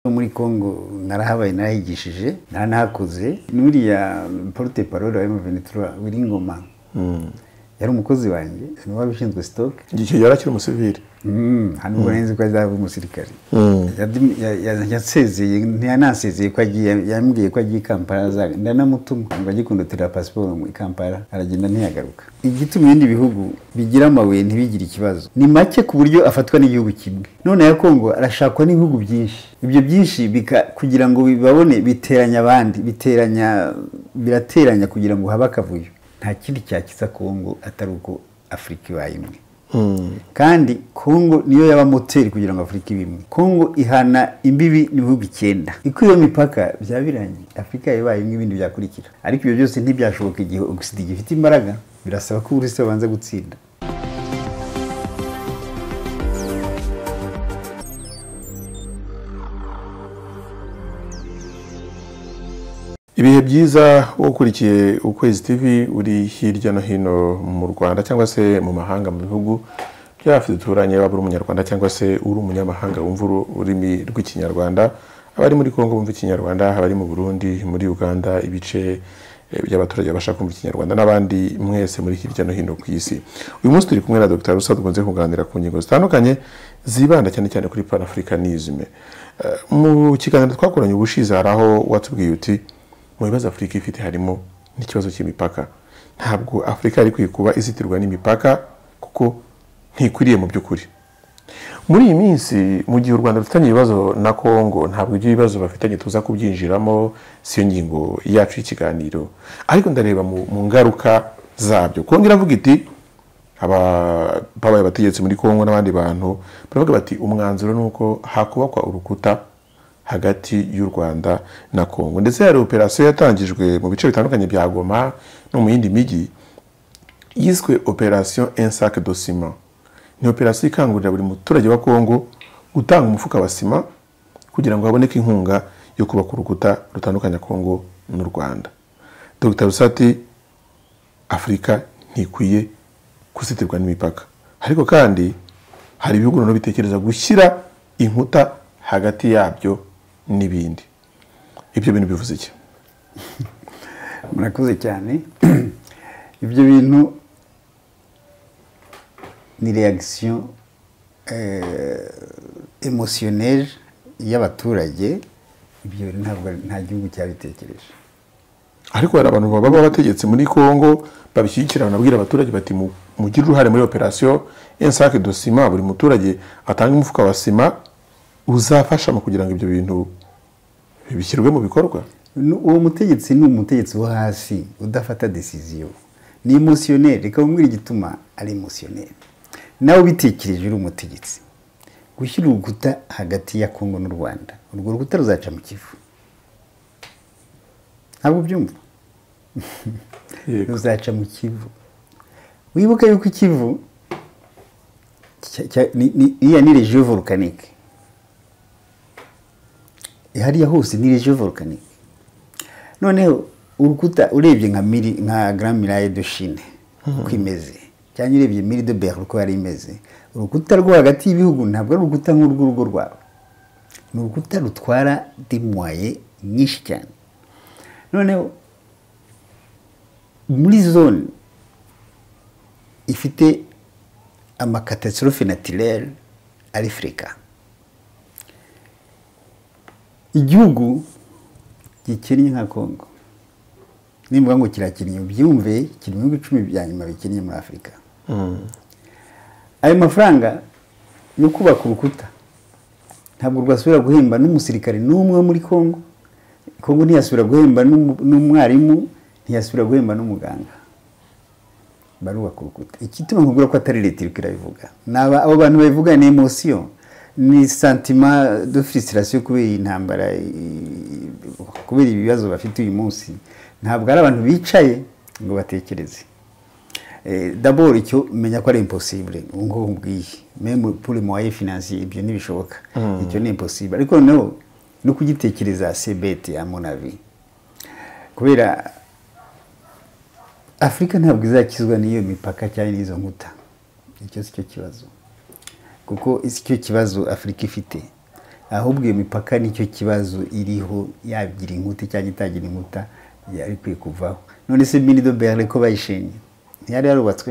muri congo narahabaye narahigishije naranahakoze n'uriya porute parole wa emuventura wiringoma yari umukozi wanjye ni wari ushinzwe sitoke igihe yari akiri umusivili hano ubwo nari nzi ko azaba umusirikare yasezeye ntiyanasezeye ko agiye yambwiye ko agiye i kampala azaga ndanamutuma ngo ajye kundutira pasiporo i kampala aragenda ntiyagaruka igituma ibindi bihugu bigira amabuye ntibigire ikibazo ni make ku buryo afatwa n'igihugu kimwe none ya kongo arashakwa n'ibihugu byinshi ibyo byinshi kugira ngo bibabone biteranya abandi biteranya birateranya kugira ngo habe akavuyo nta kindi cyakiza kongo atari uko afurika ibaye imwe kandi kongo niyo yaba moteri kugira ngo afurika ibe imwe kongo ihana imbibi n'ibihugu icyenda iyo mipaka byaba birangiye afurika yabaye imwe ibindi byakurikira ariko ibyo byose ntibyashoboka igihe ogisida gifite imbaraga birasaba ko buri wese babanza gutsinda ibihe byiza ukurikiye ukwezi tv uri hirya no hino mu rwanda cyangwa se mu mahanga mu bihugu by'abafite duturanye waba uri umunyarwanda cyangwa se uri umunyamahanga wumva ururimi rw'ikinyarwanda abari muri congo bumva ikinyarwanda abari mu burundi muri uganda ibice by'abaturage babasha kumva ikinyarwanda n'abandi mwese muri hirya no hino ku isi uyu munsi turi kumwe na dr rusa dukunze kuganira ku ngingo zitandukanye zibanda cyane cyane kuri panafricanisme mu kiganiro twakoranye ubushize hari aho watubwiye uti mu bibazo afurika ifite harimo n'ikibazo cy'imipaka ntabwo afurika yari ikwiye kuba izitirwa n'imipaka kuko ntikwiriye mu by'ukuri muri iyi minsi mu gihe u rwanda rufitanye ibibazo na congo ntabwo ibyo bibazo bafitanye tuza kubyinjiramo si yo ngingo yacu y'ikiganiro ariko ndareba mu ngaruka zabyo kongo iravuga iti ababaye abategetsi muri congo n'abandi bantu baravuga bati umwanzuro ni uko hakubakwa urukuta hagati y'u rwanda na congo ndetse hari operasiyo yatangijwe mu bice bitandukanye bya goma no mu yindi mijyi yiswe operasiyo insake do sima ni operasiyo ikangurira buri muturage wa congo gutanga umufuka wa sima kugira ngo haboneke inkunga yo kubaka urukuta rutandukanya congo n'u rwanda dr rusati afurika ntikwiye kuzitirwa n'imipaka ariko kandi hari ibihugu noneho bitekereza gushyira inkuta hagati yabyo n'ibindi ibyo bintu bivuze iki murakoze cyane ibyo bintu ni reagisiyo emosiyoneri y'abaturage ibyo ntabwo nta gihugu cyabitekereje ariko hari abantu baba bategetse muri congo babishyigikira banabwira abaturage bati mugire uruhare muri operasiyo insake do sima buri muturage atanga umufuka wa sima uzafasha mu kugira ngo ibyo bintu bishyirwe mu bikorwa uwo mutegetsi ni umutegetsi wo hasi udafata desiziyo ni emusiyoneri reka wumvire igituma ari emusiyoneri nawe ubitekereje uri umutegetsi gushyira urukuta hagati ya kongo n'u rwanda urwo rukuta ruzaca mu kivu ntabwo ubyumva ruzaca mu kivu wibuke yuko ikivu iriya ni regiyo vorukanike hariya hose ni regiyo vorukanike noneho urukuta urebye nka miri nka garamiraye do shine uko imeze cyangwa urebye miri do beri uko yari imeze urukuta rwo hagati y'ibihugu ntabwo ari urukuta nk'urw'urugo rwabo ni urukuta rutwara dimwaye nyinshi cyane noneho muri zone ifite amakatasitorofe natirere ari afurika igihugu gikennye nka congo nimba ngo kirakennye ubyumve kiri mu bihugu icumi bya nyuma bikennye muri afurika ayo mafaranga yo kubaka urukuta ntabwo rwasubira guhemba n'umusirikare n'umwe muri congo congo ntiyasubira guhemba n'umwarimu ntiyasubira guhemba n'umuganga barubaka urukuta ikituma nkubwira ko atari leta iri kirabivuga abo bantu babivuga ni emosiyo ni santima de furisirasiyo kubera intambara kubera ibibazo bafite uyu munsi ntabwo ari abantu bicaye ngo batekereze daboro icyo menya ko ari imposibure ngo nkubwiye memu pure muwaye finansiye ibyo ntibishoboka icyo ni imposibure ariko noneho no kugitekereza sebeti ya monavi kubera afurika ntabwo izakizwa n'iyo mipaka cyangwa n'izo nkuta icyo si cyo kibazo kuko icyo kibazo afurika ifite ahubwo iyo mipaka nicyo kibazo iriho yagira inkuta cyangwa itagira inkuta yari ikwiye kuvaho none se mirido beri ko bayishinye ntiyari yarubatswe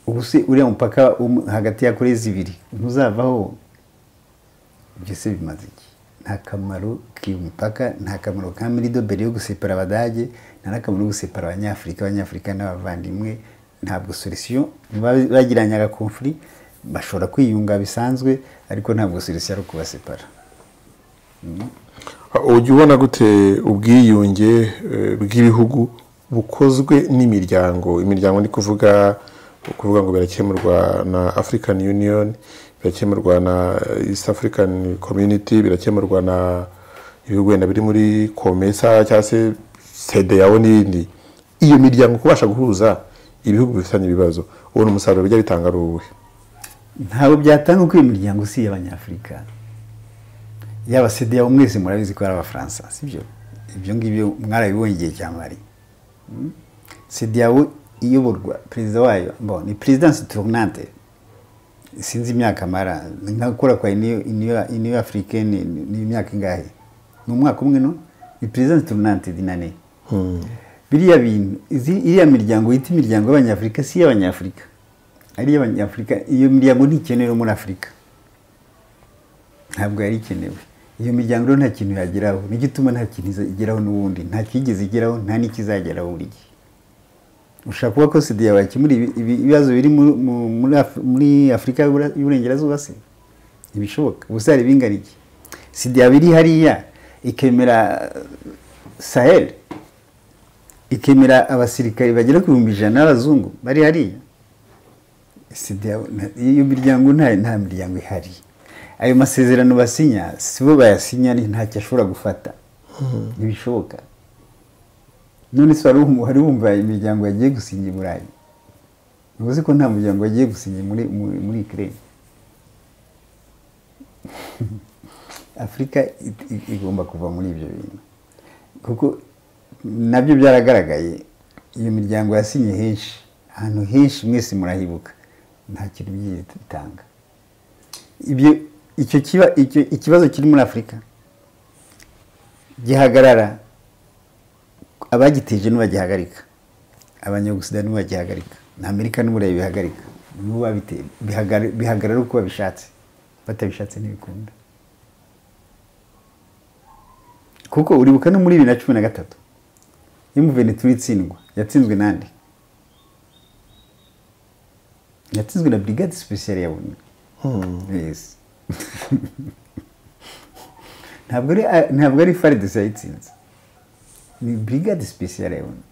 ubu se uriya mupaka hagati ya kurezi ibiri ntuzavaho ibyo se bimaze iki nta kamaro k'iyo mipaka nta kamaro ka mirido beri yo gusepara abadage nta n'akamaro ko gusepara abanyafurika abanyafurika n'abavandimwe ntabwo solisiyo bagiranye agakomfuri bashobora kwiyunga bisanzwe ariko ntabwo serivisi ari ukubasepara ujya ubona gute ubwiyunge bw'ibihugu bukozwe n'imiryango imiryango ni kuvuga kuvuga ngo birakemurwa na african union birakemurwa na east african community birakemurwa na ibihugu wenda biri muri komesa cyangwa se sede yawe n'ibindi iyo miryango kubasha guhuza ibihugu bifitanye ibibazo ubona umusaruro bijya bitanga ari uwuhe ntabwo byatanga uko iyo miryango si iy'abanyafurika yaba sede yabo mwese murabizi ko ari abafaransa si byo ibyo ngibyo mwarabibonye igihe cya mari sede yawe iyoborwa perezida wayo ni perezidansi turunante sinzi imyaka amara nkakora kwa iniyo afurikeni ni imyaka ingahe ni umwaka umwe no ni perezidansi turunante dinane biriya bintu iriya miryango yita imiryango y'abanyafurika si iy'abanyafurika ari iy'abanyafurika iyo miryango ntikenewe muri afurika ntabwo yari ikenewe iyo miryango rero nta kintu yageraho nicyo ituma nta kintu igeraho n'ubundi nta kigeze igeraho nta n'ikizageraho buri gihe ushobora kuba ko sida yawe yakemura ibibazo biri muri afurika y'uburengerazuba se ntibishoboka ubusa hari ibinganiye sida yaba iri hariya ikemera saheli ikemera abasirikari bagera ku bihumbi ijana n'abazungu bari hariya iyo miryango nta miryango ihari ayo masezerano basinya si bo bayasinya ntacyo ashobora gufata ntibishoboka none se wari wumva imiryango yagiye gusinya i burayi ntuzi ko nta muryango wagiye gusinya muri ikirere afurika igomba kuva muri ibyo bintu kuko nabyo byaragaragaye iyo miryango yasinye henshi ahantu henshi mwese murahibuka nta kintu byitanga ibyo icyo kiba ikibazo kiri muri afurika gihagarara abagiteje ntibagihagarika abanyagusida ntibagihagarika na amerika n'uburayi bihagarika bihagarara uko babishatse batabishatse ntibikunda kuko uribuka no muri bibiri na cumi na gatatu iyo muvenituri itsindwa yatsinzwe n'andi yatsinzwe na brigade sipesiyari ya buni ntabwo ari faridesi yayitsinze ni brigade sipesiyari ya buni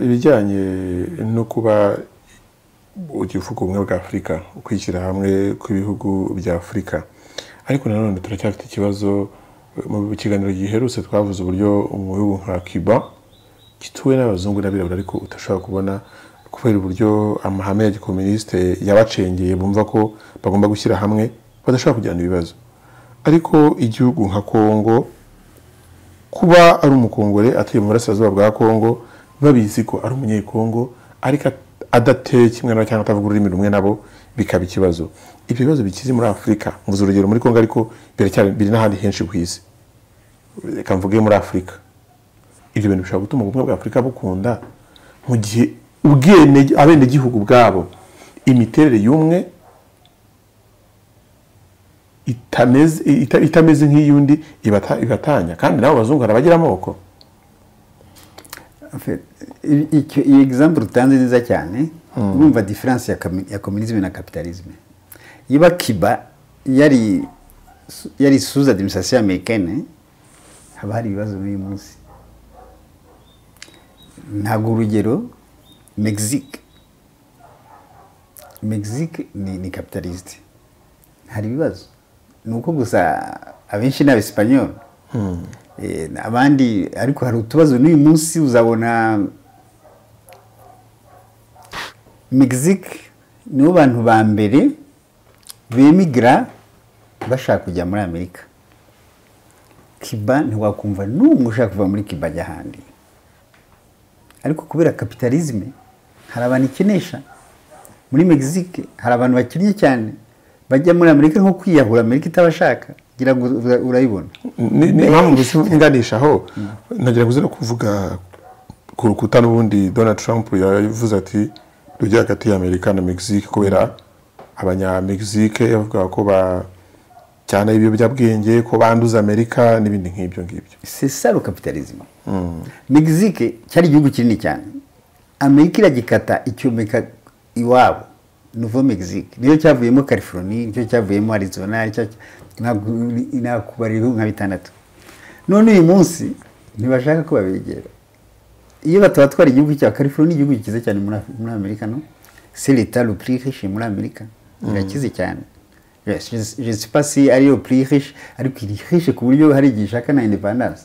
ibijyanye no kuba igihugu ubumwe bwa afurika ukwishyira hamwe kw'ibihugu bya afurika ariko nanone turacyafite ikibazo mu kiganiro giherutse twavuze uburyo mu bihugu nka kiba gituwe n'abazungu n'abirabura ariko udashobora kubona kubera uburyo amahame ya gikominisite yabacengeye bumva ko bagomba gushyira hamwe badashobora kugirana ibibazo ariko igihugu nka kongo kuba ari umukongore atuye mu burasirazuba bwa kongo babizi ko ari umunyekongo ariko adateye kimwe nabo cyangwa atavuga ururimi rumwe nabo bikaba ikibazo ibyo bibazo bikize muri afurika mvuze urugero muri kongo ariko biri n'ahandi henshi ku isi reka mvuge muri afurika ibyo bintu bishobora gutuma ubumwe bwa afurika bukunda mu gihe abenegihugu bwabo imiterere y'umwe itameze nk'iy'undi ibatanya kandi nabo abazungu harabagira amoko iyi egizambu utanze neza cyane urumva diferanse ya kominizme na kapitalizme iba kiba yari suza demisasiyo amerikane haba hari ibibazo n'uyu munsi ntabwo urugero mexique mexique ni kapitalisite hari ibibazo ni uko gusa abenshi ni abesipanyoli abandi ariko hari utubazo n'uyu munsi uzabona mexique nibo bantu ba mbere bemigira bashaka kujya muri amerika kiba ntiwakumva n'umwe ushaka kuva muri kiba ajya ahandi ariko kubera kapitalizme hari abantu ikenesha muri mexique hari abantu bakinnye cyane bajya muri amerika nko kwiyahura amerika itabashaka ngira ngo ura- urayibona ni ni impamvu mbese nganishaho nagira ngo uze no kuvuga ku rukuta n'ubundi donald trump yavuze ati rujya hagati y'amerika na mexique kubera abanyamexique yavugaga ko ba cyane ibiyobyabwenge ko banduza amerika n'ibindi nk'ibyo ngibyo c'est ça le capitalisme mexique cyari igihugu kinini cyane amerika iragikata icyomeka iwabo nuvo mexique nicyo cyavuyemo californie nicyo cyavuyemo arizona nicyo cy- ntabwo- nakubara ibihugu nka bitandatu none uyu munsi ntibashaka ko babegera iyo batabatwara igihugu cya californie ni igihugu kiza cyane muri Af- muri amerika no c'est l'état le plus riche muri amerika irakize cyane Yes, je je ne sais pas si ari le plus riche ariko iri riche ku buryo hari igihe ishaka na independence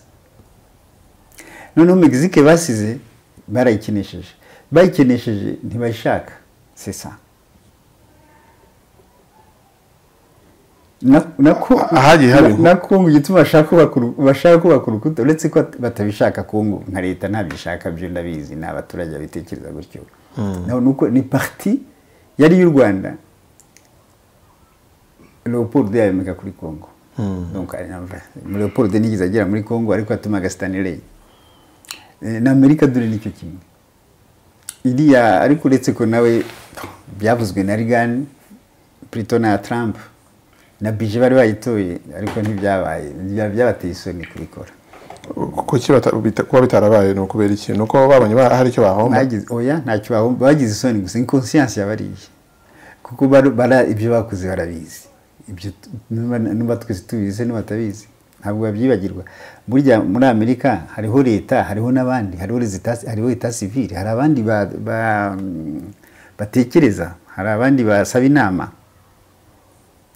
noneho mexique basize barayikinesheje bayikinesheje ntibayishaka c'est ça Na- nako Ahagiye haba na- inkuru. na kongo igituma bashaka kubaka uru- bashaka kubaka urukuta uretse ko batabishaka kongo nka leta ntabishaka byo ndabizi ni abaturage babitekereza gutyo naho nuko ni parti yari iy'u rwanda leopold yayomeka kuri kongo Donc, ari na- leopold nigeze agera muri kongo ariko yatumaga stanley Eh, na amerika dore nicyo kimwe iriya ariko uretse ko nawe byavuzwe na rigani plutôt na trump na bije bari bayitoye ariko ntibyabaye Bya- byabateye isoni kubikora kuki bata- bita- kuba bitarabaye ni ukubera iki ni uko babonye ba- hari icyo bahomba bagize oya ntacyo bahomba bagize isoni gusa inconscience yabariye kuko bara- bara- ibyo bakoze barabizi ibyo tu- nuba- nuba twese tubizi nuba batabizi ntabwo babyibagirwa burya muri amerika hariho leta hariho n'abandi hariho leta- hariho leta sivile hari abandi ba- ba- batekereza hari abandi basaba inama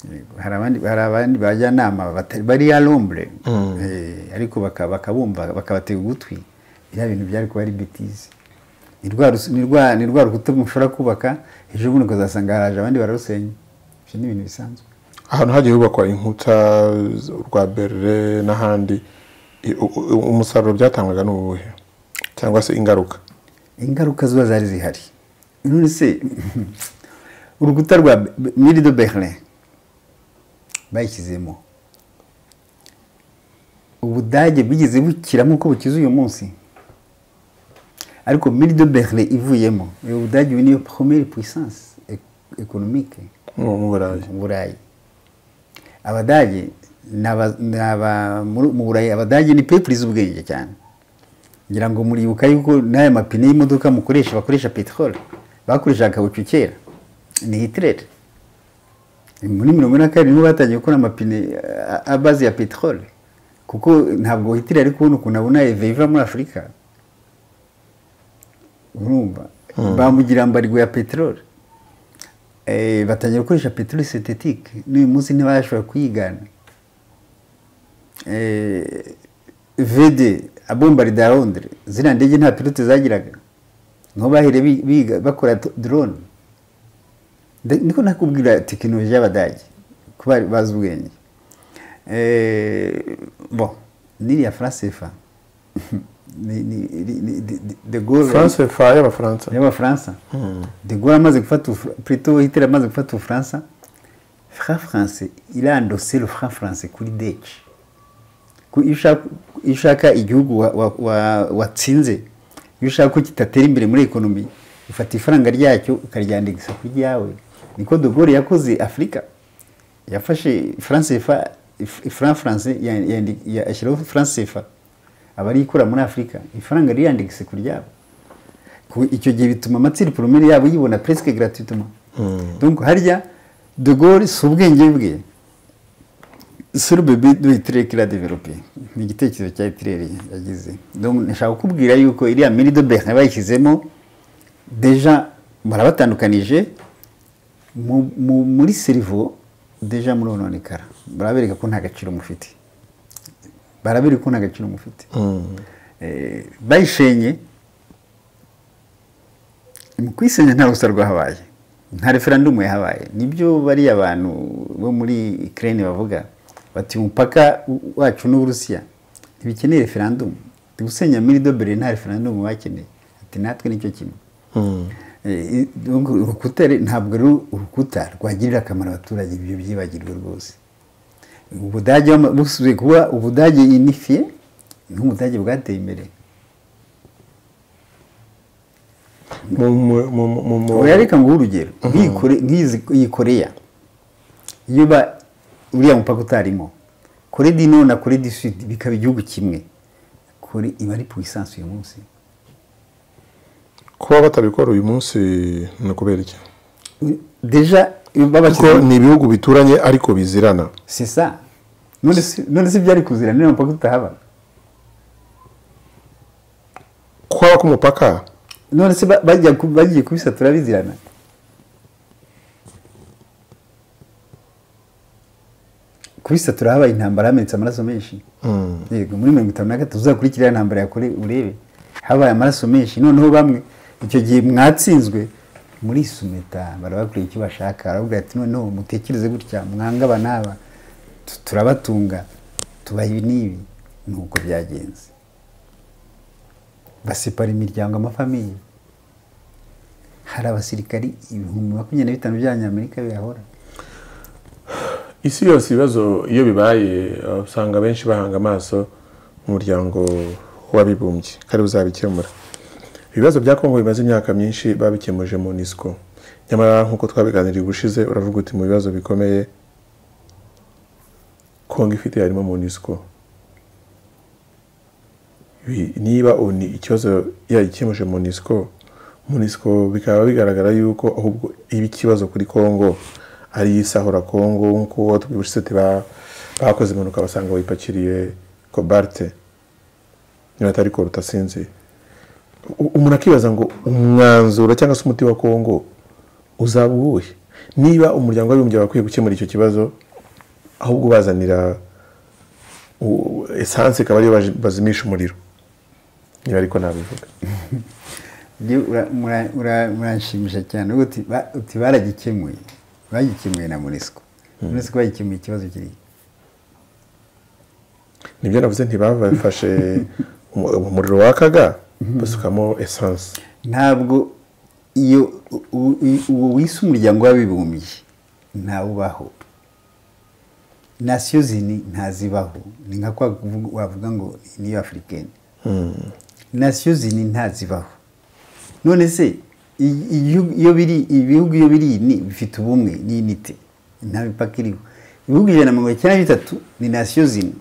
Yego, hari abandi hari abandi bajyanama batari- bari ya lombre Eh, ariko baka- bakabumva bakabatega ugutwi bya bintu byari kuba ari bitize ni rwa rusu- ni rwa- ni rwa rukuta mushobora kubaka ejo bundi ukazasanga haraje abandi bararusenya ibyo ni ibintu bisanzwe ahantu hagiye hubakwa inkuta z- urwa berere n'ahandi i- u- u- umusaruro byatangwaga ni uwuhe cyangwa se ingaruka ingaruka zuba zari zihari none se urukuta rwa Be- mire de berlin bayishyizemo ubudage bwigeze bukira nk'uko bukize uyu munsi ariko mire de berlin ivuyemo ubu budage ubu niyo première puissance e- économique mu mu burayi mu burayi abadage ni aba- ni aba- muri- mu burayi abadage ni pepuri z'ubwenge cyane ngira ngo muribuka yuko n'aya mapine y'imodoka mukoresha bakoresha peteroli bakoreshaga kabucu kera ni hitireri muri mirongo ine na kabiri niho batangiye gukora amapine eh, abazi ya peteroli kuko ntabwo hitiri ari kubona ukuntu abona eve iva muri afurika urumva bamugira mbarigwe ya peteroli Eh, batangira gukoresha peteroli sintetike n'uyu munsi ntibashobora kuyigana Eh, vd abombarida ya londres ziriya ndege nta pilote zagiraga niho bahere biga bakora to- drone Nda- niko nakubwira tekinoloji y'abadage ko bari- bazi ubwenge Eh, bon n'iriya france fa de Gaulle- france fa y'abafaransa y'abafaransa de Gaulle amaze gufata Ubufra- plutôt Hitler amaze gufata ubufaransa franc français irandose le franc français kuri deci Ku- iyo ushaka- iyo ushaka igihugu wa- wa- wa- watsinze iyo ushaka ko kitatera imbere muri ekonomi ufata ifaranga ryacyo ukaryandikisha ku ryawe niko de Gaulle yakoze afurika yafashe france fa franc français ya- yandi- ya- ashyiraho france fa abarikura muri afurika ifaranga rirandikise ku ryabo Ku- icyo gihe bituma amatsinda poromeri yabo yibona presque gratuitement donc harya de Gaulle si ubwenge bwe sur bebe de Hitler qu'il a développé ni igitekerezo cya Hitler yagize donc nashaka kukubwira yuko iriya miri de Berlin bayishyizemo deja barabatandukanije mu- mu- muri serivo deja murononekara barabereka ko nta gaciro mufite barabereka ko nta gaciro mufite Eh, bayishenye mu kwisenya nta rusa rwahabaye nta referandumu yahabaye nibyo bariya bantu bo muri ukraine bavuga bati umupaka w- wacu n'uburusiya ntibikeneye referandumu ndi gusenya miri dobere nta referandumu bakeneye ati natwe nicyo kimwe Eh, donc urukuta re- ntabwo rero urukuta rwagirira akamaro abaturage ibyo byibagirwa rwose ubudage wama- busubiye kuba ubudage inifiye nk'ubudage bwateye imbere mu mu- mu mu mu oya reka nguhe urugero nk'iyi Kore- nk'izi iyi koreya iyo ba uriya mupaka utarimo kore di nord na kore di sud bikaba igihugu kimwe kore iba ari puissance uyu munsi kuba batabikora uyu munsi ni ukubera iki deja kuko babashyizeho ni ibihugu bituranye ariko bizirana c'est ça none se none se byari kuzira niyo mupaka utahaba kuba k'umupaka none se ba- bajya ku- bagiye kubisatura bizirana kubisatura habaye intambara hamenetse amaraso menshi yego muri mirongo itanu na gatatu uzakurikira ya ntambara yakore urebe habaye amaraso menshi noneho bamwe icyo gihe mwatsinzwe muri sumeta barabakoreye icyo bashaka barababwira ati noneho mutekereze gutya mwange aba n'aba tu- turabatunga tubaha ibi n'ibi nuko byagenze basepara imiryango amafamiye hari abasirikari ibihumbi makumyabiri na bitanu by'abanyamerika bihahora isi yose ibibazo iyo bibaye uh, usanga benshi bahanga amaso umuryango w'abibumbye kari uzabikemura ibibazo bya kongo bimaze imyaka myinshi babikemuje mu nisco nyamara nk'uko twabiganiriye ubushize uravuga uti mu bibazo bikomeye kongo ifite harimo mu nisco Bi- niba oni ikibazo yagikemuje mu nisco mu nisco bikaba bigaragara yuko ahubwo iba ikibazo kuri kongo ari isahura kongo nk'uko tubibushize ati ba- bakoze impanuka basanga bayipakiriye kobalte niba atari koruta sinzi U- umuntu akibaza ngo umwanzuro cyangwa se umuti wa kongo uzaba uwuhe niba umuryango w'abibumbye wakwiye gukemura icyo kibazo ahubwo ubazanira u- esanse ikaba ariyo baji- bazimisha umuriro niba ariko nabivuga Njye ura- mura- ura- muranshimisha cyane ubwo uti ba- uti baragikemuye bagikemuye na munesco munesco bagikemuye ikibazo kiri nibyo navuze ntibafashe umu- umuriro wakaga basukamo esanse ntabwo iyo u- u- u- uwo wise umuryango w'abibumbye ntawubaho nasiyo zini ntazibaho ni nka kwa kuvuga- wavuga ngo niyo afurikeni nasiyo zini ntazibaho none se i- igihugu- iyo biri ibihugu iyo biri ni bifite ubumwe n'inite nta mipaka iriho ibihugu ijana na mirongo icyenda na bitatu ni nasiyo zini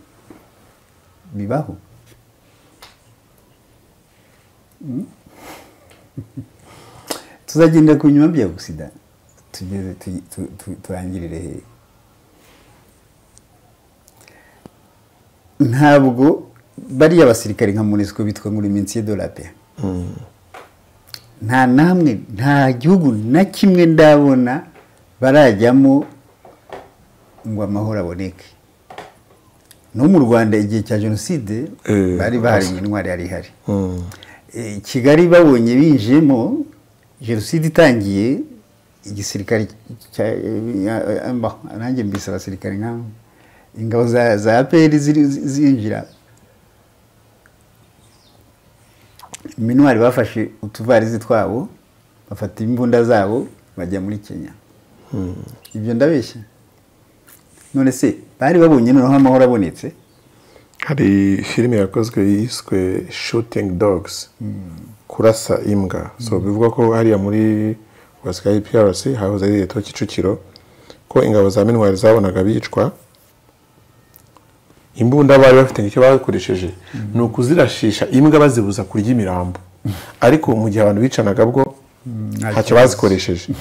bibaho tuzagendera ku binyuma bya ogisida tugeze tu- tu- tu- turangirire hehe ntabwo bariya basirikare nka munesiko bitwa ngo uri minsi y'idora pe nta namwe nta gihugu na kimwe ndabona barajyamo ngo amahoro aboneke no mu rwanda igihe cya jenoside Eh, bari bahariye intwari yari ihari Eh, kigali babonye binjiyemo jenoside itangiye igisirikare cya- eh, eh, bah, nanjye mbise abasirikare nk'abo ingabo za za apr ziri- zi- zinjira minwari bafashe utuvarizi twabo bafata imbunda zabo bajya muri kenya ibyo ndabeshya none se bari babonye noneho amahoro abonetse hari filime yakozwe yiswe shooting dogs kurasa imbwa so bivugwa ko hariya muri wasikayi PRC hahoze ari leta kicukiro ko ingabo za minwari zabonaga bicwa imbunda bari bafite icyo bakoresheje ni ukuzirashisha imbwa bazibuza kurya imirambo ariko mu gihe abantu bicanaga bwo ntacyo bazikoresheje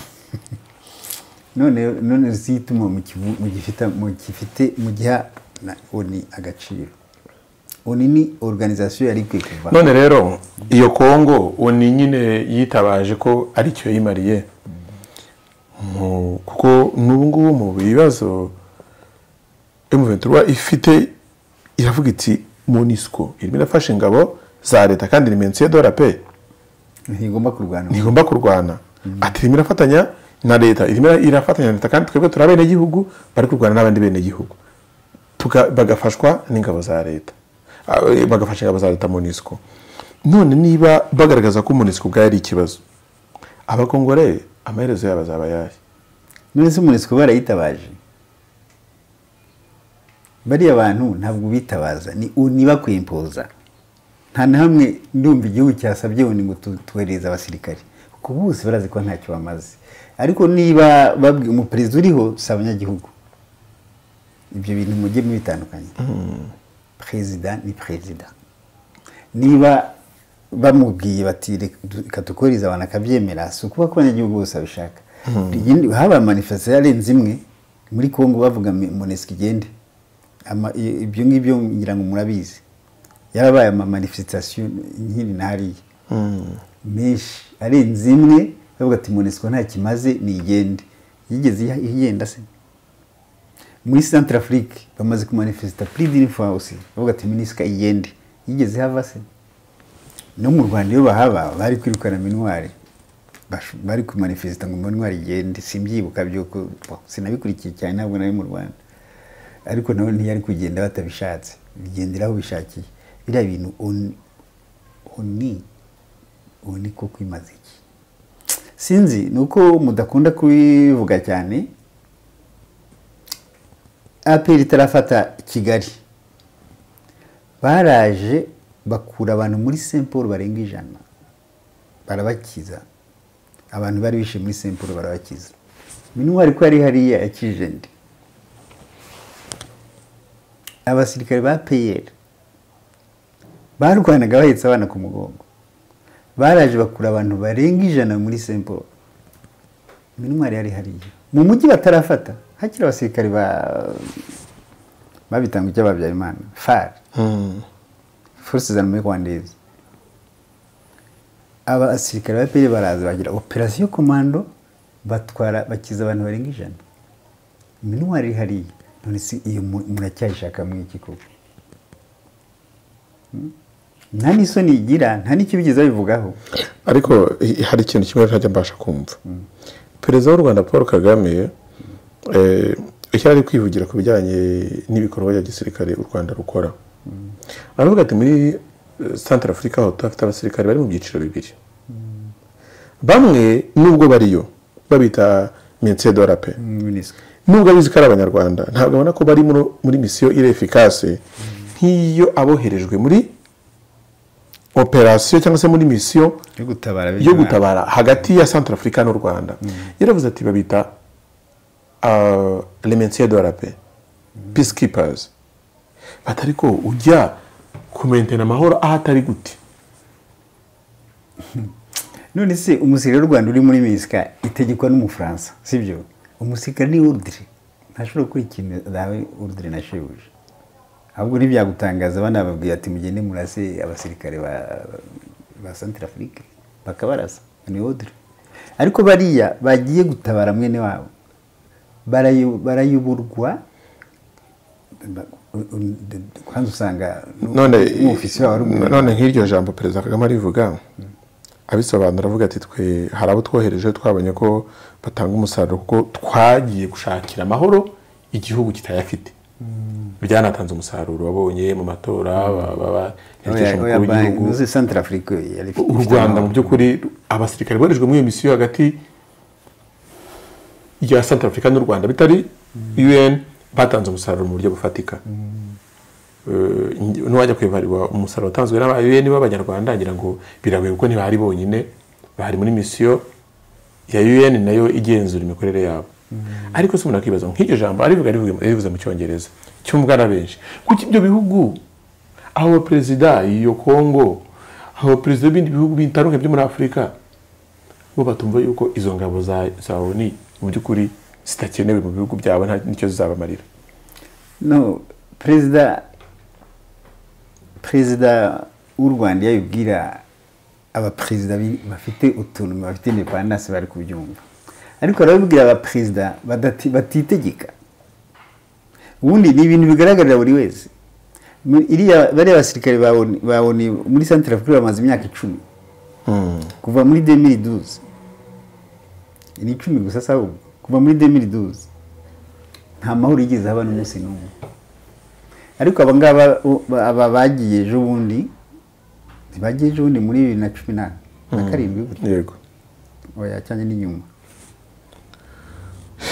none none zituma mu kivu- mu gifite mu gifite mu giha na oni agaciro oni ni organization yari ikwiye kuva none rero iyo kongo ni nyine yitabaje ko aricyo yimariye Mu- kuko n'ubu ngubu mu bibazo M23 ifite iravuga iti munisco irimo irafasha ingabo za leta kandi ni mensiyo dora pe ntigomba kurwana ntigomba kurwana ati irimo irafatanya na leta irimo irafatanya na leta kandi twebwe turi abenegihugu bari kurwana n'abandi benegihugu Tuka- bagafashwa n'ingabo za leta Ah, eh, bagafasha ingabo za leta munisiko none niba bagaragaza ko munisiko ubwayo ari ikibazo abakongore amaherezo yabo azaba ayahe muri se umurisiko barayitabaje bariya bantu ntabwo bitabaza ni nibakwimpoza nta na hamwe ndumva igihugu cyasabye ngo ngo tuhereze abasirikare kuko bose barazi ko ntacyo bamaze ariko niba babwi- umuperezida uriho si abanyagihugu ibyo bintu mujye mubitandukanye perezida ni perezida niba bamubwiye bati "Reka du- reka dukohereze abantu akabyemera si ukuba ko abanyagihugu bose babishaka Igindi- habaye manifestation yarenze imwe muri congo bavuga monesike igende Ama- i- ibyo ngibyo ngira ngo murabizi yarabaye amamanifestation nkiri na hariya menshi arenze imwe bavuga ati monesiko nta kimaze nigende yigeze iya- igenda se muri centre afrique bamaze kumanifesita pleading for house bavuga ati minisika igende yigeze ihava se no mu rwanda iyo bahaba bari kwirukana minwari Bash- bari kumanifesita ngo minwari igende simbyibuka byuko bo, sinabikurikiye cyane ntabwo nari mu rwanda ariko nawe ntiyari kugenda batabishatse bigendera aho bishakiye biriya bintu oni oni oni ko kwimaza iki sinzi ni uko mudakunda kubivuga cyane aperi itarafata kigali baraje bakura abantu muri saint paul barenga ijana barabakiza abantu bari bishe muri saint paul barabakiza minwari ko yari hariya yakije ndi abasirikare ba peyeri barwanaga bahetse abana ku mugongo baraje bakura abantu barenga ijana muri saint paul minwari yari hariya mu mujyi batarafata hakiri abasirikare ba babitangujya babyarimana far force za rwandeze abasirikare ba peri baraza bagira operasiyo komando batwara bakiza abantu barenga ijana minwari iri hariya none si iyo mu- muracyayishaka muri iki koko Hmm? nta n'isoni igira nta n'icyo bigeze babivugaho ariko i- hari ikintu kimwe ntajya mbasha kumva perezida w'u rwanda paul kagame eh, icyo ari kwivugira ku bijyanye n'ibikorwa bya gisirikare u rwanda rukora aravuga ati muri santara afurika aho tuhafite abasirikare bari mu byiciro bibiri bamwe nubwo bariyo babita mensedora pe minisitiri nubwo abizi ko ari abanyarwanda ntabwo abona ko bari muri- muri misiyo iri efikase nk'iyo aboherejwe muri operasiyo cyangwa se muri misiyo yo gutabara yo gutabara hagati ya centre africa n'u rwanda yaravuze ati babita lemensier de la paix peacekeepers bati ariko ujya kumentena amahoro aho atari gute none se umusirikare w'u rwanda uri muri minisika itegekwa n'umufaransa sibyo umusirikare ni urudire ntashobora gukora ikintu dawe urudire na shebuja ahubwo ntibyagutangaza banababwira ati mugende murase abasirikare ba, ba santire afurike bakabarasa ni ordre ariko bariya bagiye gutabara mwene wabo barayu- barayoborwa ba- u- u- kwanza usanga none umufisi wabo ari umuntu none nk'iryo jambo perezida kagame arivuga abisobanura avuga ati twe hari abo twohereje twabonye ko batanga umusaruro kuko twagiye gushakira amahoro igihugu kitayafite byanatanze umusaruro wabonye mu matora ba- ba- Oya- ba- herekeje oya umukuru banki, w'igihugu uzi Centre Afrique yari ifite- u rwanda mu by'ukuri abasirikare boherejwe muri iyo misiyo hagati ya santara afurika n'u rwanda bitari un batanze umusaruro mu buryo bufatika Eh, nge- nuwajya kwibarirwa umusaruro watanzwe n'aba un b'abanyarwanda ngira ngo biragoye kuko ntibahari bonyine bahari muri misiyo ya un nayo igenzura imikorere yabo ariko se umuntu akibaza ngo nk'iryo jambo arivuga arivuga- arivuze mu cyongereza cyumvwa na benshi kuko ibyo bihugu aho perezida iyo kongo aho perezida b'ibindi bihugu bitandukanye byo muri afurika bo batumva yuko izo ngabo za za oni mu by'ukuri zitakenewe mu bihugu byabo nta nicyo zizabamarira no perezida perezida w'u rwanda iyo abibwira abaperezida bi- bafite utuntu bafite indepandanse bari kubyumva ariko arabibwira abaperezida badati- batitegeka ubundi ni ibintu bigaragarira buri wese Mu- iriya bariya basirikare baboni baboni muri santire afurika bamaze imyaka icumi kuva muri 2012 ni icumi gusa si ahubwo kuva muri 2012 nta mahoro yigeze haba n'umunsi n'umwe ariko aba ngaba u- ba- aba bagiye ejo bundi ntibagiye ejo bundi muri bibiri na cumi na na karindwi gutya yego oya cyane n'inyuma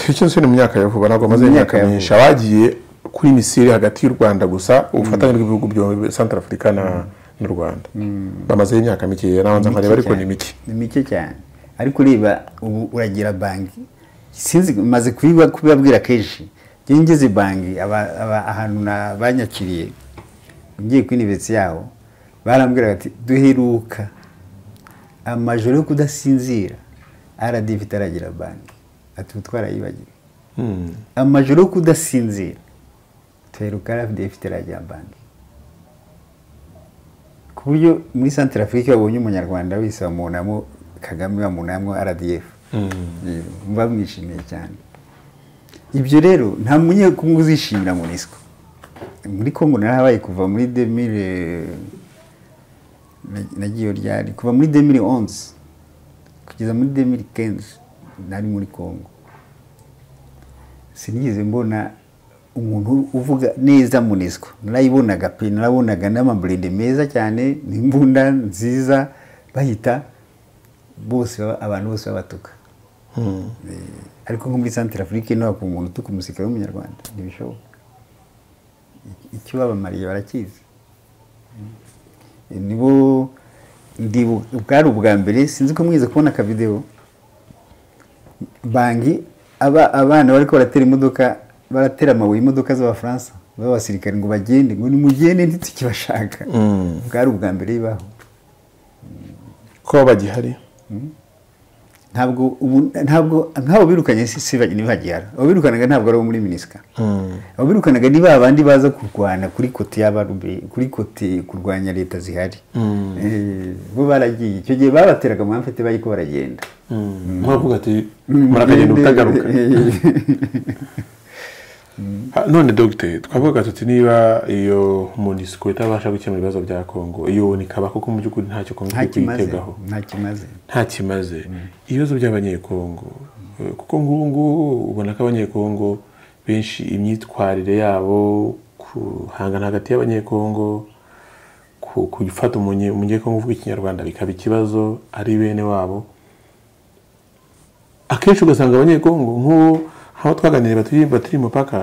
icyo nsi ni mu myaka ya vuba ntabwo amaze Mu myaka imyaka ya myinshi abagiye kuri misiri hagati y'u rwanda gusa ubufatanye bw'ibihugu byombi santara afurika na n'u rwanda bamazeho imyaka mikeya nabanza nkareba ariko ni mike ni mike cyane ariko ureba ubu uragira banki sinzi maze kubiba kubibabwira kenshi njyewe ngeze banki aba- aba- ahantu na- banyakiriye ngiye kuri university yaho barambwira bati duheruka amajoro yo kudasinzira rdv itaragira banki ati ubu twarayibagiwe Hmm. amajoro yo kudasinzira tuheruka rdv itaragira banki ku buryo muri santara afurika babonye umunyarwanda wese bamunamo kagame bamunamo rdf mba mwishimiye cyane ibyo rero nta munyekungu uzishimira munisco muri congo narahabaye kuva muri demire nagiyeyo ryari kuva muri demire onze kugeza muri demire kenzi nari muri congo sinigeze mbona umuntu uvuga neza munisco narayibonaga pe narabonaga n'amaburende meza cyane n'imbunda nziza bahita bose baba- abantu bose babatuka Hmm. ariko nko muri santire afurika ino hakunda umuntu utuka umusirikare w'umunyarwanda ntibishoboka icyo babamariye barakizi nibo ndibu- bwari ubwa mbere sinzi ko mwize kubona akavidewo bangi aba- abana bariko baratera imodoka baratera amabuye imodoka z'abafaransa b'abasirikare ngo bagende ngo nimugende ntitukibashaka Mm. bwari ubwa mbere bibaho ko bagihari ntabwo ubu- ntabwo nk'abo birukanye si- si bagi- ntibagihara abo birukanaga ntabwo ari abo muri minisika Hmm. abo birukanaga ni ba bandi baza kurwana kuri kote y'abarube kuri kote kurwanya leta zihari Mm. Eh, bo baragiye icyo gihe babateraga amamfete bariko baragenda Hmm. uravuga ati murakagenda Mugende- utagaruka Eh, Ah, none dogiteri twavuga tuti niba iyo munisiko itabasha gukemura ibibazo bya kongo iyo nikaba kuko mu by'ukuri ntacyo kongo nta iri kimaze kuyitegaho nta kimaze nta kimaze ibibazo by'abanyekongo eh, kuko nk'ubu ngubu ubona ko abanyekongo benshi imyitwarire yabo guhangana hagati y'abanyekongo ku- ku gufata umunye- umunyekongo uvuga ikinyarwanda bikaba ikibazo ari bene wabo akenshi ugasanga abanyekongo nk'uwo aho twaganiriye baturi baturi mupaka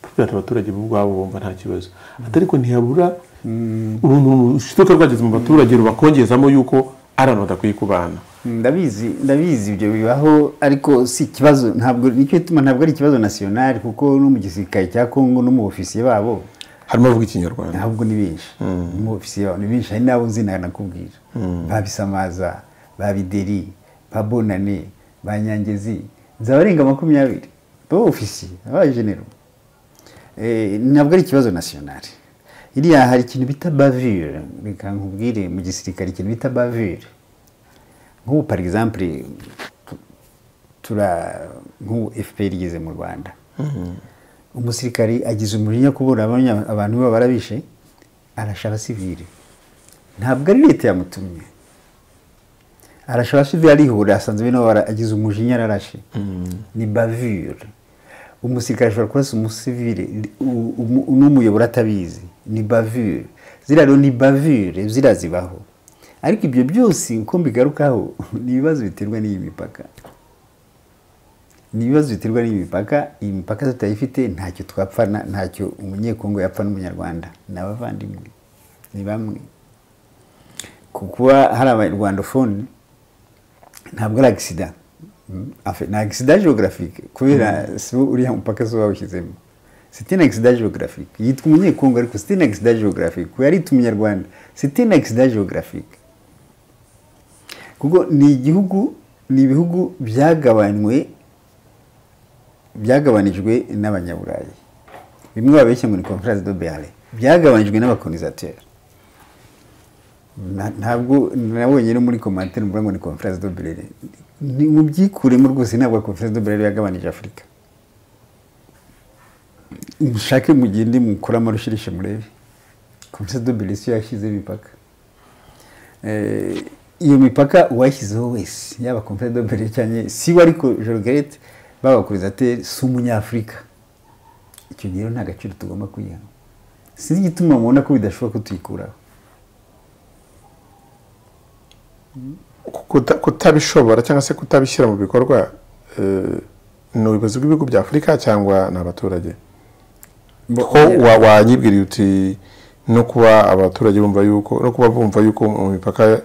batubwira ati abaturage bo ubwabo bumva nta kibazo ati ariko ntihabura uruntu rushiduka rwageze mu baturage rubakongezamo yuko ari abantu badakwiye kubana ndabizi ndabizi ibyo bibaho ariko si ikibazo ntabwo nicyo gituma ntabwo ari ikibazo nasiyonari kuko no mu gisirikare cya kongo no mu ofisiye babo harimo avuga ikinyarwanda ntabwo ni benshi mu ofisiye babo ni benshi hari n'abo nzi nanakubwira ba bisamaza ba bideri ba bonane ba nyangezi nzabarenga makumyabiri baba ofisiye abaye genero Eh, ntabwo ari ikibazo nasiyonari iriya hari ikintu bita bavire reka nkubwire mu gisirikare ikintu bita bavire nk'ubu par exemple tura nk'ubu fpr igeze mu rwanda umusirikari agize umujinya kubura abanya- abantu be barabishe arasha abasivili ntabwo ari leta yamutumye arasha abasivili arihura asanzwe nabo bara- agize umujinya ararashe ni bavure umusirikare ashobora kurasa umusivili u- umu- n'umuyobora atabizi ni bavure ziriya rero ni bavure ziriya zibaho ariko ibyo byose uko mbigarukaho ni ibibazo biterwa n'iyi mipaka ni ibibazo biterwa n'iyi mipaka iyi mipaka tutayifite ntacyo twapfana ntacyo umunyekongo yapfa n'umunyarwanda ni abavandimwe ni bamwe ku kuba hari abanyarwandofone ntabwo ari agisida ni agisida geographique kubera si wo uriya mupaka si wo wawushyizemo siti ni agisida geographique yitwa umunyekongo ariko siti ni agisida geographique kuba yarita umunyarwanda siti ni agisida geographique kuko ni igihugu ni ibihugu byagabanywe byagabanijwe n'abanyaburayi bimwe babeshya ngo ni conference de Berne byagabanijwe n'abakonizateur Na- ntabwo nabonye no muri commentaire mvuga ngo ni conference de Berne ni mu byikuremo rwose ntabwo conference de Berne yagabanije Afurika mushake mugende mukora amarushirishe murebe conference de Berne siyo yashyize imipaka Eh, iyo mipaka uwashyizeho wese yaba conference de Berne cyane siwe ariko Jorgette babakurizateur si umunyafurika icyo gihe rero nta gaciro tugomba kuyiha sinzi igituma mubona ko bidashoboka ko tuyikuraho kuta- kutabishobora cyangwa se kutabishyira mu bikorwa eh, ni ubuyobozi bw'ibihugu bya afurika cyangwa ni abaturage ko wa- wanyibwiriye uti no kuba abaturage bumva yuko no kuba bumva yuko mu mipaka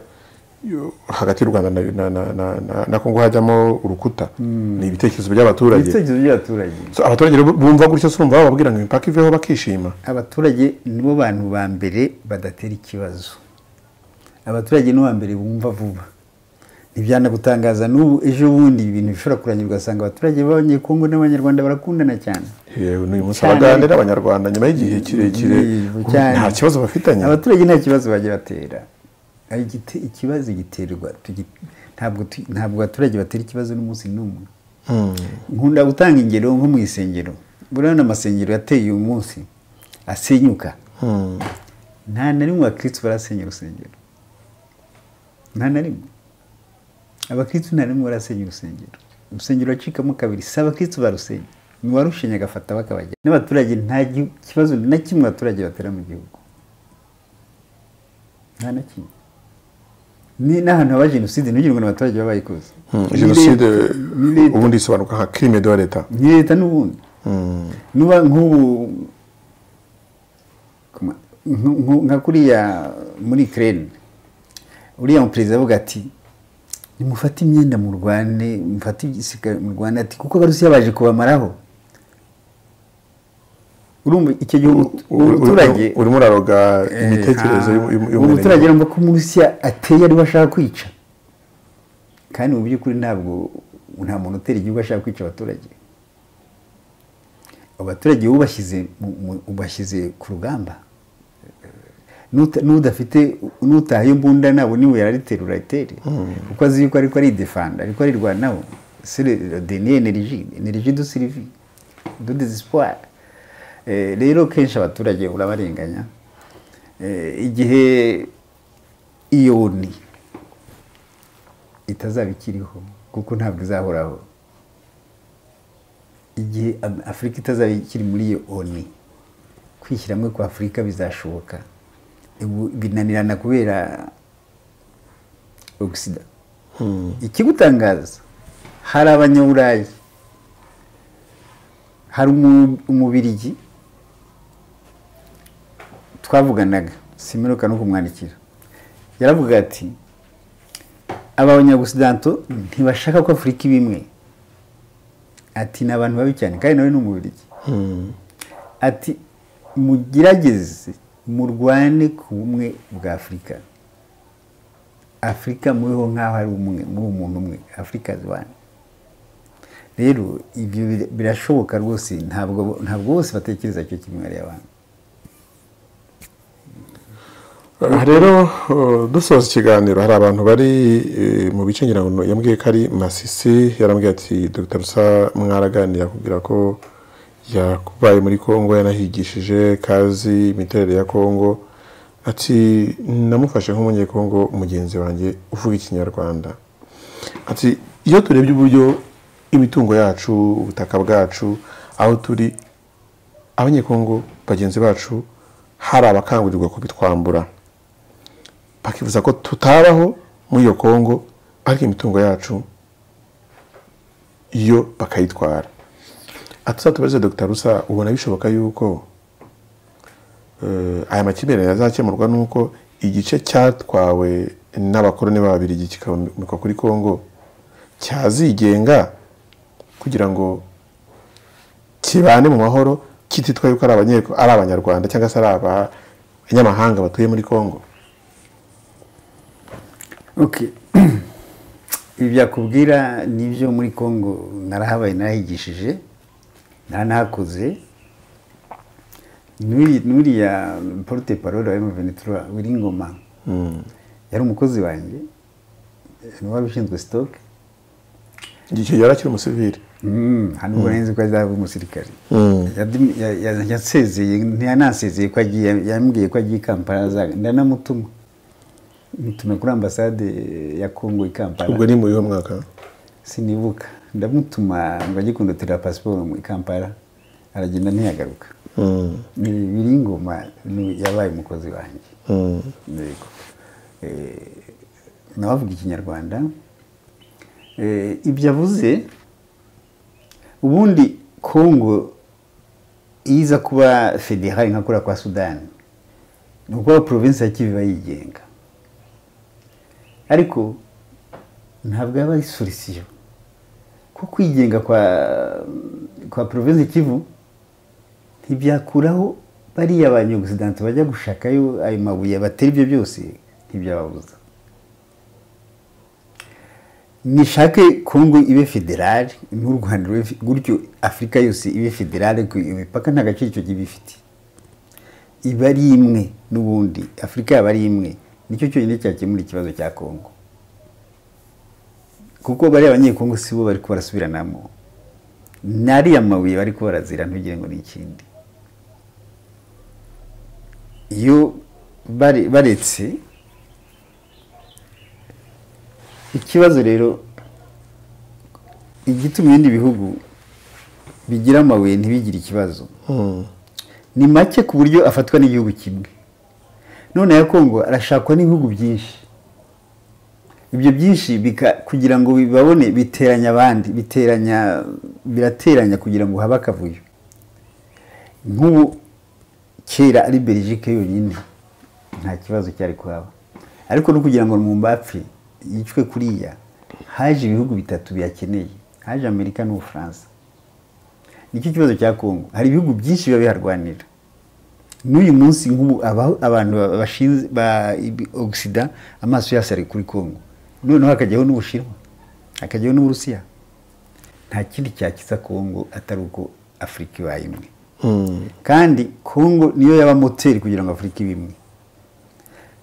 yo- hagati y'u rwanda na, na, na, na, na, na kongo hajyamo urukuta ni ibitekerezo by'abaturage ibitekerezo by'abaturage So, abaturage rero bumva gutyo se urumva bababwira ngo imipaka iveho bakishima abaturage nibo bantu ba mbere badatera ikibazo abaturage nibo ba mbere bumva vuba ntibyana gutangaza n'ubu ejo bundi ibintu bishobora kurangirwa ugasanga abaturage b'abanyekongo n'abanyarwanda barakundana cyane yewe n'uyu munsi Cyane. abaganira abanyarwanda nyuma y'igihe kirekire Yego, cyane. nta kibazo bafitanye abaturage nta kibazo bajya batera Ari igite- ikibazo giterwa tugi- ntabwo tu- ntabwo abaturage batera ikibazo n'umunsi n'umwe Mm. nkunda gutanga ingero nko mu isengero buriya n'amasengero yateye uyu munsi asenyuka Mm. nta na rimwe abakirisitu barasenya urusengero nta na rimwe abakirisitu nta na rimwe barasenya urusengero urusengero ruracikamo kabiri si abakirisitu barusenya ni warushenye agafata bakabajya n'abaturage nta gi- kibazo na kimwe abaturage batera mu gihugu nta na kimwe ni n'ahantu haba jenoside ntugire ngo ni abaturage baba bayikoze Mm. Ni jenoside leta- ni leta- ubundi isobanuka nka crime de leta ni leta n'ubundi Mm. nuba nk'ubu kuma- nku- nku- nka kuriya muri ukraine uriya muperezida avuga ati nimufate imyenda murwane mufate igisirikare murwane ati kuko abarusiya baje kubamaraho urumva icyo gihe umu- U- u- umuturage u- urimo uraroga imitekerereze Eh, y'umu- y'umu- uwo muturage y'umuntu yumva ko umurusiya ateye ariwe ashaka kwica kandi mu by'ukuri ntabwo nta muntu utera igihugu ashaka kwica abaturage abaturage wowe ubashyize mu- mu- ubashyize ku rugamba Nuta- n'udafite n'utaha iyo mbunda nabo niwe yarariterura itere kuko azi yuko ariko ari defanda ariko arirwanaho deni energy energy du sirivi du desespoir Eh, rero kenshi abaturage urabarenganya Eh, igihe iyoni itazaba ikiriho kuko ntabwo izahoraho igihe Am- afurika itazaba ikiri muri iyo oni kwishyiramo kwa afurika bizashoboka Ubu binanirana kubera ogisida ikigutangaza hari abanyaburayi hari umu- umubirigi twavuganaga simeruka no kumwandikira yaravuga ati abanyagusidanto ntibashaka ko afurika iba imwe ati ni abantu babi cyane kandi nawe ni umubirigi Mm. ati mugerageze murwane ku bumwe bwa afurika afurika muriho nk'aho ari umwe muri umuntu umwe afurika zwane rero ibyo bir- birashoboka rwose ntabwo ntabwo bose batekereza cyo kimwe ari abantu Aha rero uh, dusoza ikiganiro hari abantu bari eh, mu bice ngira ngo yambwiye ko ari masisi yarambwiye ati dr rusa mwaraganira kubwira ko yabaye muri congo yanahigishije kazi imiterere ya congo ati namufashe nk'umunyekongo mugenzi wanjye uvuga ikinyarwanda ati iyo turebye uburyo imitungo yacu ubutaka bwacu aho turi abanyekongo bagenzi bacu hari abakangurirwa kubitwambura bakifuza ko tutabaho muri iyo kongo ariko imitungo yacu yo bakayitwara atuzatubaze dr rusa ubona bishoboka yuko eh, aya makimbirane azakemurwa nuko igice cyatwawe n'abakoroni b'ababirigi kikaboneka kuri kongo cyazigenga kugira ngo kibane mu mahoro kititwa yuko ari abanye- ari abanyarwanda cyangwa se ari abanyamahanga batuye muri kongo Okay. Ibi byakubwira ni ibyo muri Congo narahabaye narahigishije naranahakoze n'uri- n'uriya porute parole wa M23 Wiringoma yari umukozi wanjye ni wari ushinzwe stock igihe yari akiri umusivili Mm, hano ubwo nzi ko azaba umusirikare Yadi- ya- ya- yasezeye ntiyanasezeye ko agiye yambwiye ko agiye i Kampala azaga- ndanamutuma mutuma kuri ambasade ya Congo i Kampala ubwo ni mu yiho mwaka sinibuka ndamutuma ngo ajye kundotera pasiporo muri kampala aragenda ntiyagaruka ni biri ingoma yabaye umukozi wanjye yego Eh, nawe avuga ikinyarwanda Eh, ibyo avuze ubundi kongo iyo iza kuba federale nka kuriya kwa sudani ni ukuba provinsi ya kivu iba yigenga ariko ntabwo yaba ari solisiyo ko kwigenga kwa kwa provinsi ya kivu ntibyakuraho bariya ba nyogosidanti bajya gushakayo ayo mabuye batera ibyo byose ntibyababuza nishake kongo ibe federale n'u rwanda rube fe- gutyo afurika yose ibe federale ku imipaka nta gaciro icyo gihe ifite iba ari imwe n'ubundi afurika yaba ari imwe nicyo cyonyine cyakemura ikibazo cya kongo kuko bariya abanyekongo si bo bari barasubiranamo ni ariya mabuye bari barazira ntugire ngo ni ikindi iyo bare- baretse ikibazo rero igituma ibindi bihugu bigira amabuye ntibigire ikibazo ni make ku buryo afatwa n'igihugu kimwe none ya kongo arashakwa n'ibihugu byinshi ibyo byinshi bika- kugira ngo bibabone biteranya abandi biteranya birateranya kugira ngo habe akavuyo nk'ubu kera ari belgique yonyine nta kibazo cyari kuhaba ariko no kugira ngo mumbapfe yicwe kuriya haje ibihugu bitatu biyakeneye haje amerika n'ubufaransa nicyo kibazo cya kongo hari ibihugu byinshi biba biharwanira n'uyu munsi nk'ubu aba- abantu ba- bashinze ba ibi- ogisida amaso yose ari kuri kongo noneho hakajyaho n'ubushinwa hakajyaho n'uburusiya nta kindi cyakiza kongo atari uko afurika ibaye imwe kandi kongo niyo yaba moteri kugira ngo afurika ibe imwe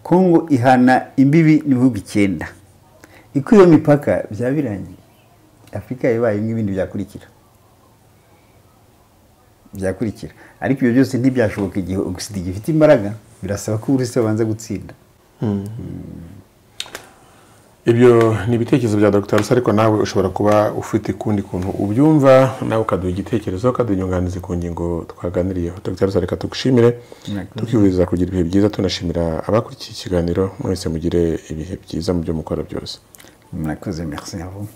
kongo ihana imbibi n'ibihugu icyenda ikwiye mipaka byaba birangiye afurika yabaye imwe ibindi byakurikira byakurikira ariko ibyo byose ntibyashoboka igihe ogisida gifite imbaraga birasaba ko uburusiya bubanza gutsinda ibyo ni ibitekerezo bya dr rusa ariko nawe ushobora kuba ufite ukundi kuntu ubyumva nawe ukaduha igitekerezo ukaduha inyunganizi ku ngingo twaganiriyeho dr rusa reka tugushimire Murakoze. tukwifuriza kugira ibihe byiza tunashimira abakurikiye ikiganiro mwese mugire ibihe byiza mu byo mukora byose murakoze merci à vous.